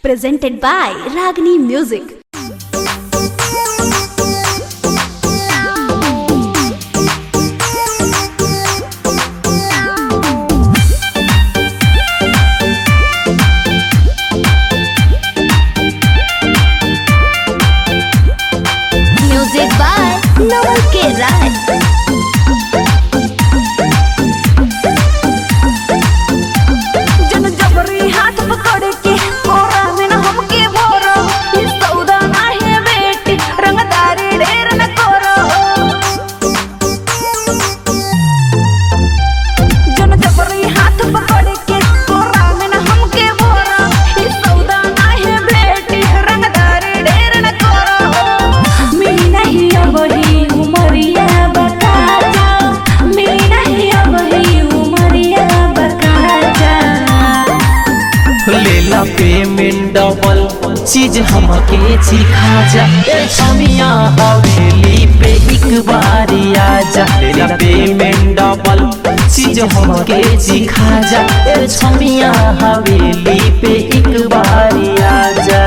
presented by Ragini Music. Music by Noel K. Raj. जन जबरी हाथ पकड़ के कोरा में न हमके भरो ये सौदा नाही बेटी रंगदारी ढेर न करो जन जबरी हाथ पकड़ के कोरा में न हमके भरो ये सौदा नाही बेटी रंगदारी ढेर न करो मिली नहीं अब ही उमरिया बता जाओ मिली नहीं अब ही उमरिया बता जाओ लेला पेमेंट डबल चीज हमके सिखा जा ए छमिया हवेली पे एक बारी आ जा लेला पेमेंट डबल चीज हमके सिखा जा ए छमिया हवेली पे एक बारी आ जा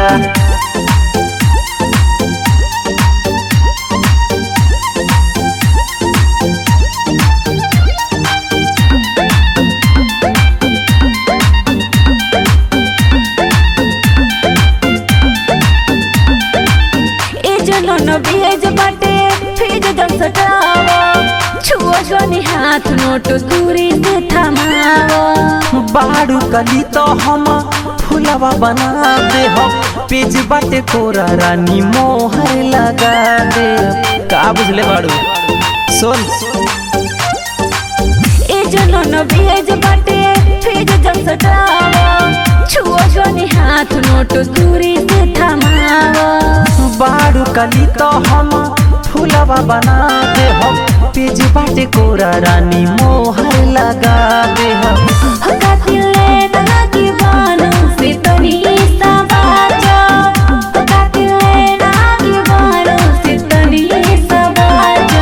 ए जनन भेज बाटे फिज जन सटावा छुओ जनी हाथ नोट दूरी से थमावा बाड़ू कली तो हम फुलवा बना दे हम पेज बाटे कोरा रानी मोहर लगा दे का बुझले बाड़ू सुन ए जनन भेज बाटे फिज जन सटावा छुओ जनी हाथ नोट दूरी से थमावा बाड़ू कली तो हम फुलवा बना दे हम पेज बाटे कोरा रानी मोहर लगा दे हम हका दिले ना की बानो से तनी सा बाजा हका दिले ना की बानो से तनी सा बाजा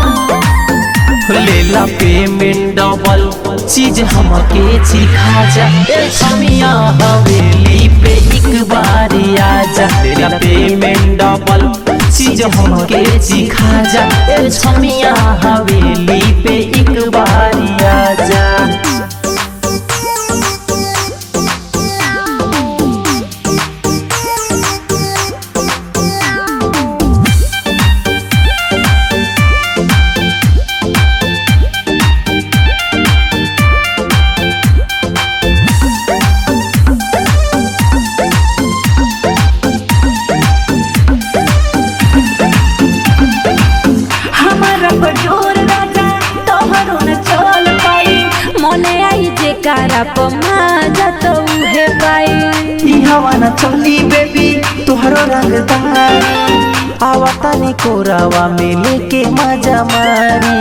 लेला पेमेंट डबल चीज हमके सिखा जा ए छमिया हवेली पे एक बारी आ जा लेला पेमेंट डबल चीज हमके सिखा जा ए छमिया हवेली पे एक बारी आ जा हमारा बजोर राजा तोहरो न चल पाई मने आई जे कारा पमा तो उहे पाई ई हवा न चली बेबी तुहरो रंगदारी आवता नी कोरावा में लेके मजा मारी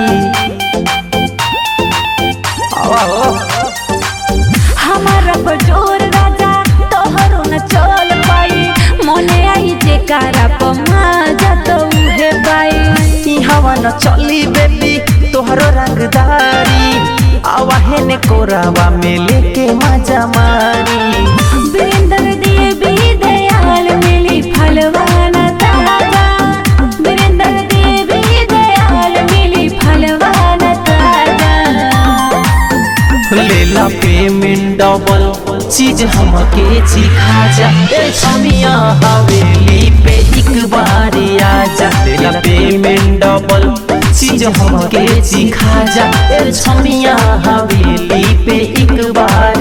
आवा हो हमारा बजोर राजा तोहरो न चल पाई मने आई जे कारा पमा तो उहे पाई ई हवा न चली बेबी तुहरो रंगदारी आवा है ने कोरावा में लेके मजा मारी वीरेंद्र देवी दयाल मिली फलवाना ताजा वीरेंद्र देवी दयाल मिली फलवाना ताजा लेला पेमेंट डबल चीज हमके सिखा जा ए छमिया हवेली पे एक बारी आ जा लेला पेमेंट डबल चीज हमके सिखा जा ए छमिया हवेली पे एक बार